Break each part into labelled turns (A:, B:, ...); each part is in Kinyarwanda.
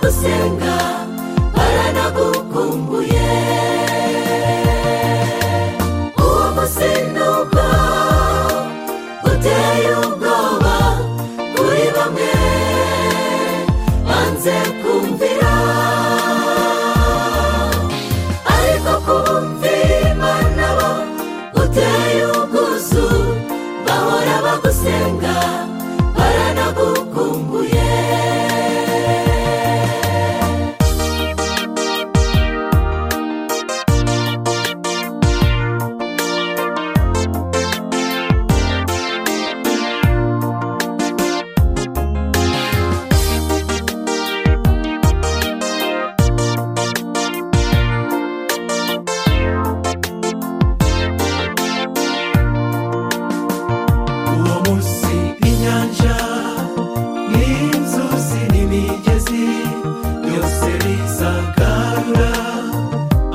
A: gusenga baranagukumbuye uwo muzinubwo uteye ubwoba kuri bamwe banze kumvira ariko kumvira imana bo uteye ubwuzu bahora bagusenga baranagukumbuye
B: uwo munsi inyanja n'inzuzi n'imigezi byose bizagarura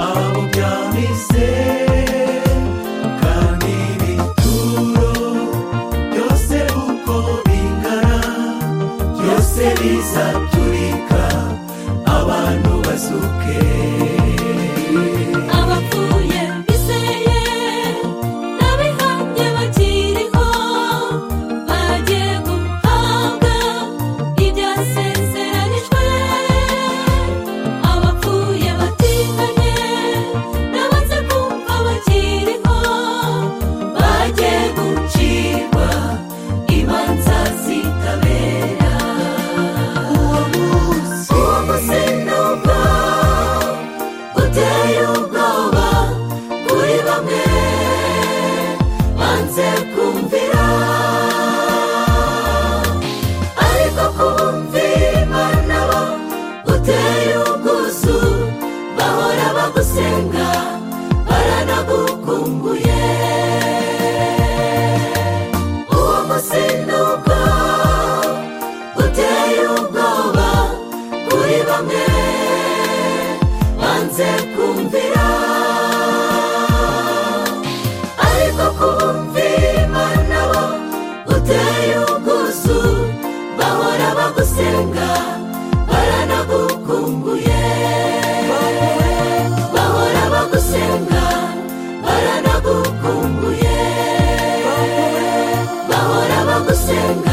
B: abo byamize kandi ibituro byose uko bingana byose bizaturika abantu bazuke
A: abapfuye biseye n'abihamye bakiriho bagiye guhabwa ibyasezeranijwe abapfuye batihanye n'abaze kumva bakiriho bagiye gucirwa imanza zitabera uwo munsi uwo munsi ni ubwo uteye ubwoba kuri bamwe banze kumvira ariko kubumvira imana bo uteye ubwuzu bahora bagusenga baranagukumbuye uwo munsi ni ubwo uteye ubwoba kuri bamwe banze kumvira ariko kubumvira imana bo uteye ubwuzu bahora bagusenga baranagukumbuye bahora bagusenga baranagukumbuye bahora bagusenga